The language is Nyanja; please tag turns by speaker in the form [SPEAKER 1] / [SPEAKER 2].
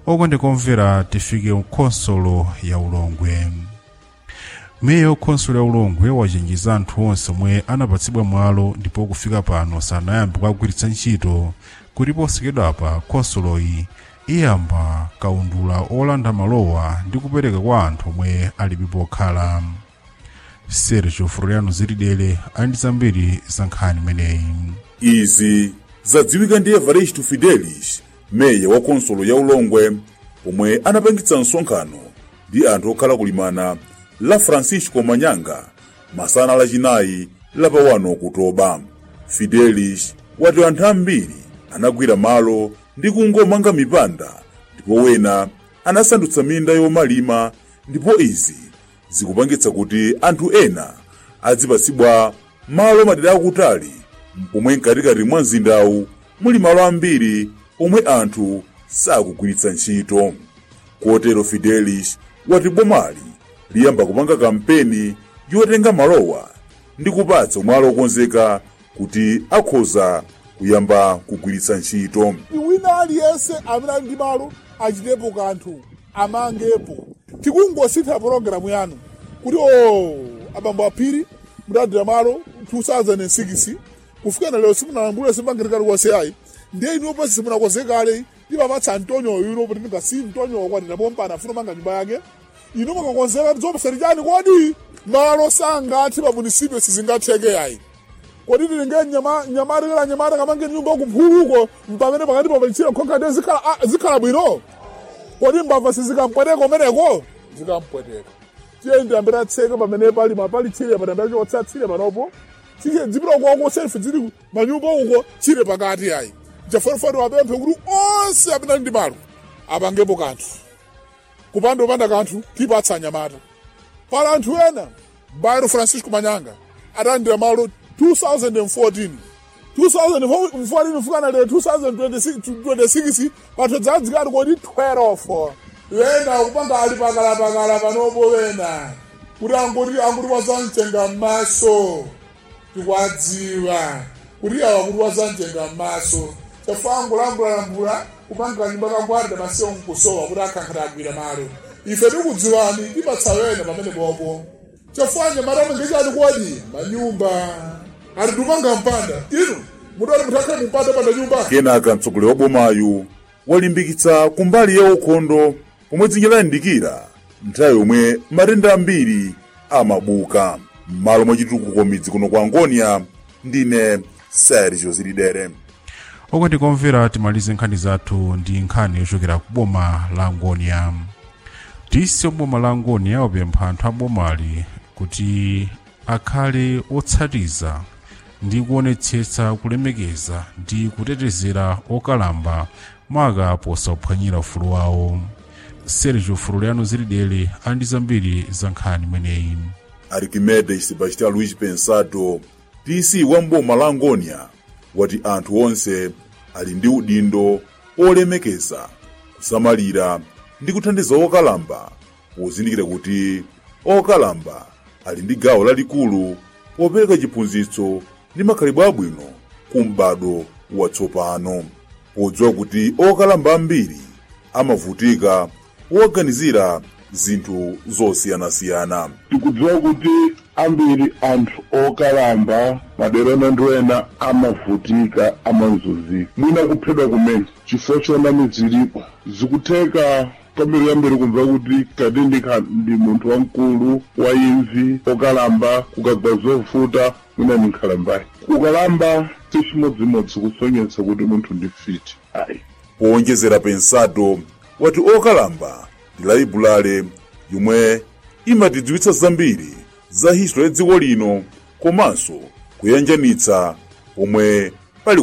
[SPEAKER 1] okondekomvera tifike mkhonsolo ya ulongwe meya wakhonsolo ya ulongwe wachenjeza anthu onse omwe anapatsidwa mwalo ndipo kufika pano sanayambe kukagwiritsa ntchito kuti posachedwapa khonsoloyi iyamba kaundula olanda malowa ndi kupereka kwa anthu omwe alibe pokhala sergio floriano ziridele ali ndi zambiri za nkhani imeneyi
[SPEAKER 2] izi zadziwika ndi evaristo fidelis meya wa khonsolo ya ulongwe omwe anapangitsa msonkhano ndi anthu okhala kulimana la francisco manyanga masana lachinayi lapa 1 okutoba fidelis wati anthu ambiri anagwira malo ndi kungomanga mipanda ndipo wena anasandutsa minda yomalima ndipo izi zikupangitsa kuti anthu ena adzipatsidwa malo madera akutali pomwe mkatikati mwa mzindawu muli malo ambiri omwe anthu sakugwiritsa ntchito kotero fidelis wati bomali liyamba kupanga kampeni yotenga malowa ndi kupatsa malo okonzeka kuti akhoza kuyamba kugwiritsa ntchito
[SPEAKER 3] wina aliyense amene ali ndi malo achitepo kanthu amangepo tikungosintha pologalamu yanu kuti o abambo aphiri mudadira malo 2006 kufikana lero simunalambule simangirikali konse ayi ndiye inu pasi simunakonze kale timapatsa antonyoyo ino kuti ndingasi mtonyoyo kwati napompana afuna manga nyumba yake inu mukakonzeka tidzopesani chani kodi malo sangathi pa munisipyo sizingatheke ayi kodi tilinge nyamata kala nyamata kamange nyumba kumphuluko mpamene pakati papalichira khonkade zikhala ah, zikhala bwino kodi mbava sizikampweteka kumeneko zikampweteka tiye ndiyambira atseke pamene pali mapali chire patambira chotsa chire panopo chike dzipilokoko selfi zili manyumba uko chire pakati ayi jafanifani wapemphe kuti onse amene ali ndi malo apangepo kanthu kupanda upanda kanthu tipatsa anyamata pala anthu ena bairo francisco manyanga atalandira malo 2014 2014 kufika lero 2026 pathu dzadzikati kodi 12 wena kupanga ali pakalapakala panopo wena kuti angoti angoti wazamtenga m'maso tikwadziwa kuti awa kuti wazamtenga m'maso chafangulambulalambula kupanga nyumba kangwarida masiyo nkusowa kuti akhankhati agwira malo ife tikudziwani tipatsa wena pamene popo chafanya maramo ngechati kodi manyumba atitupanga mpanda inu mutati mutakhale mumpanda panda nyumba
[SPEAKER 2] kenaka mtsogoleri wa bomayu walimbikitsa kumbali ya ukhondo pomwe dzinja layandikira nthawi yomwe matenda ambiri amabuka m'malo mwa chitukuko midzi kuno kwa angonia ndine sergio zilidere
[SPEAKER 1] okondikomvera timalize nkhani zathu ndi nkhani yochokera ku boma la angonia disi oboma la angonia wapempha anthu abomali kuti akhale otsatiza ndi kuonetsetsa kulemekeza ndi kutetezera okalamba maka posaphwanyira ufulu wawo sergio floriano ziridele ali ndi zambiri za nkhani imeneyi
[SPEAKER 2] arquimedes sebastião luís pensado dc wa mboma la angonia wati anthu onse ali ndi udindo olemekeza kusamalira ndi kuthandiza okalamba pozindikira kuti okalamba ali ndi gawo lalikulu popereka chiphunzitso ndi makhalidwe abwino ku m'bado watsopano podziwa kuti okalamba ambiri amavutika poganizira zinthu zosiyanasiyana
[SPEAKER 4] tikudziwa kuti ambiri anthu okalamba madera ena ndi ena amavutika amazunzika mwina kuphedwa kumene chifukwa chona mizilipo zikutheka kwambiri yambiri kumva kuti kati ndikha ndi munthu wamkulu wa imvi okalamba kukagwa zovuta mwina ndi nkhalambayi kukalamba chimodzimodzi kusonyetsa kuti munthu ndi fiti ayi
[SPEAKER 2] powonjezera pensado wati okalamba ndi laibulale yomwe imatidziwitsa zambiri za history ya dziko lino komanso kuyanjanitsa pomwe